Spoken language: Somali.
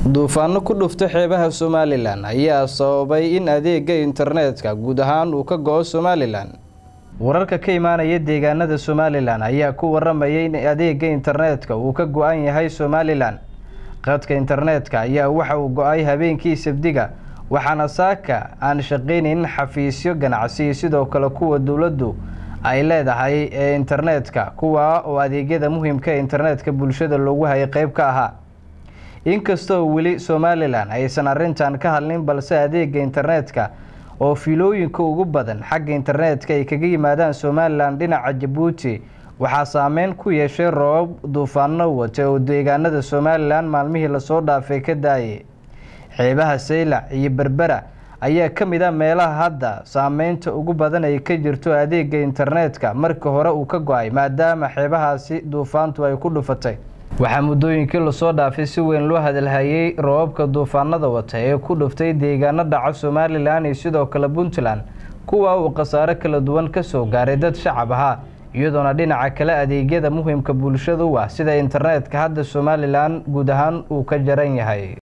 duufaano ku dhufta xeebaha somalilan ayaa sababay in adeega internetka guud ahaan uu ka go-o somalilan wararka ka imaanaya deegaanada somalilan ayaa ku waramayay in adeega internetka uu ka go-an yahay somalilan qadka internetka ayaa waxa uu go-ay habeenkii sabdiga waxaana saaka aan shaqaynayn xafiisyo ganacsi sidoo kale kuwa dowladdu ay leedahay ee internetka kuwa oo adeegyada muhiimka ee internetka bulshada loogu hayay qeyb ka ahaa inkastoo weli somalilan aysan arrintan ka hadlin balse adeega internetka oo fiilooyinka ugu badan xagga internetka ay kaga yimaadaan somalilan dhinaca jabuuti waxaa saameyn ku yeeshay roobab duufaano wata oo deegaanada somalilan maalmihii lasoo dhaafay ka daayay xeebaha saylac iyo berbera ayaa ka mid a meelaha hadda saameynta ugu badan ay ka jirto adeega internetka markii hore uu ka go-ay maadaama xeebahaasi duufaantu ay ku dhufatay waxaa muddooyinkii lasoo dhaafay si weyn loo hadalhayay roobabka duufaanada wata ee ku dhuftay deegaano dhaca somalilan iyo sidoo kale puntland kuwa uu khasaare kala duwan ka soo gaaray dad shacab ahaa iyadoona dhinaca kale adeegyada muhiimka bulshada u ah sida internetka hadda somalilan guud ahaan uu ka jaran yahay